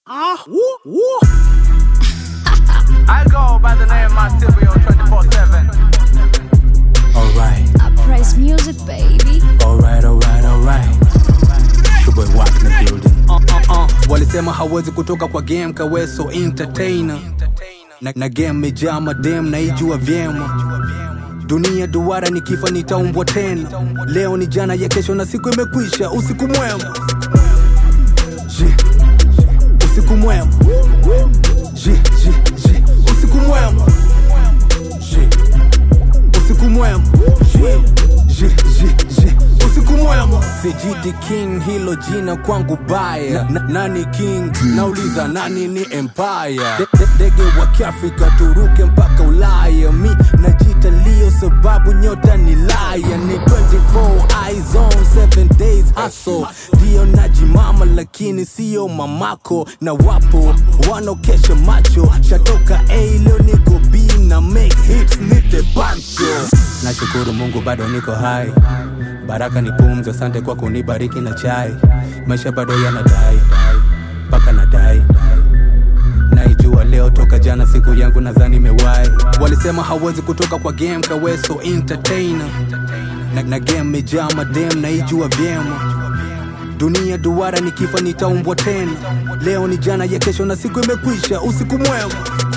Ah, woo, woo. I go by the name Marsilio 24 7. Alright, I praise music, baby. alright, alright, alright. Showboy Wack in the building. Uh, uh, uh. Walisema hawezi kutoka kwa game kaweso entertainer na, na game mejaa madem naijua vyema dunia duara nikifa nitaumbwa tena leo ni jana ya kesho na siku imekwisha usiku mwema Ji. usiku mwema Ji, ji, ji. usiku mwema Ji. usiku mwema Ji, ji, ji. usiku mwema sijiti king hilo jina kwangu baya na, na, nani king nauliza nani ni empire De, de, dege wa kiafrika turuke mpaka ulaya mi najita lio sababu nyota ni laya ni 24 eyes on 7 days hustle ndio najimama lakini siyo mamako na wapo wanaokesha macho shatoka a leo niko b na make hits nite bancho nashukuru mungu bado niko hai baraka ni pumzi asante kwa kunibariki na chai maisha bado yanadai mpaka nadai naijua leo toka jana siku yangu nadhani imewai walisema hawezi kutoka kwa game kaweso entertainer na, na game mejaa madem naijua vyema dunia duara nikifa nitaumbwa tena leo ni jana ya kesho na siku imekwisha usiku mwema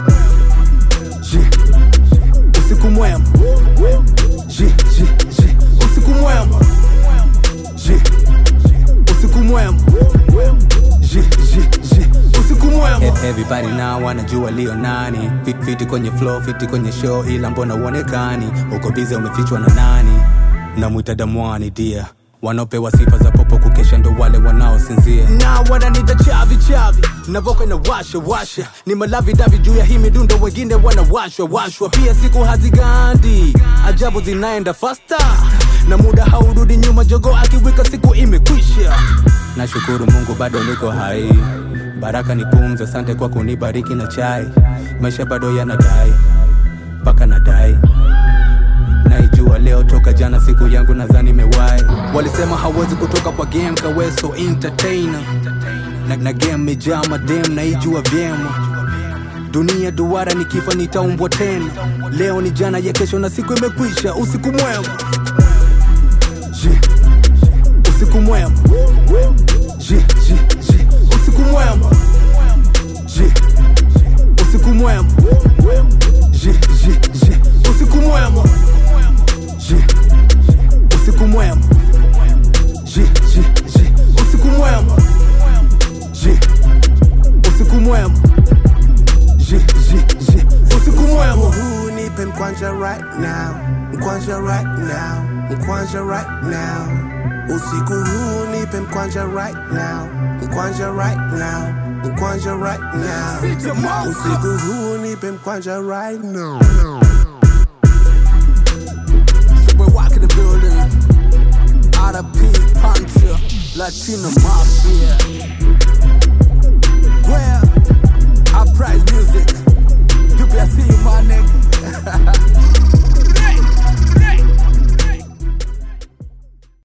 Ji. usiku mwema Ji, ji, ji. usiku mwema Ji. usiku mwema Ji, ji, ji. usiku mwema E- everybody now wanajua lio nani Fit- fiti kwenye flow fiti kwenye show ila mbona uonekani uko bize umefichwa na nani namwita damwani dia wanaopewa sifa za popo kukesha ndo wale wanaosinzia na wananita chavi chavi navoka na washa washa ni malavi davi juu ya hii midundo wengine wanawashwa washwa pia siku hazigandi ajabu zinaenda fasta na muda haurudi nyuma jogo akiwika siku imekwisha nashukuru mungu bado niko hai baraka ni pumzi asante kwa kunibariki na chai maisha bado yanadai mpaka nadai naijua leo toka jana siku yangu nadhani imewai walisema hawezi kutoka kwa game kaweso entertainer na, na game mejaa madem naijua vyema dunia duara nikifa nitaumbwa tena leo ni jana ya kesho na siku imekwisha usiku mwema Ji. usiku mwema Ji, ji, ji. usiku mwema Ji. usiku mwema Ji, ji, ji. usiku mwema Ji. usiku mwema Ji, ji, ji. usiku mwema Ji. usiku mwema Ji, ji, ji. usiku mwema Huu nipe mkwanja right now, mkwanja right now, mkwanja right now. Usiku huu nipe mkwanja right now, mkwanja right now, mkwanja right now. Usiku huu nipe mkwanja right now. We're walking the building. RP Puncher, Latino Mafia.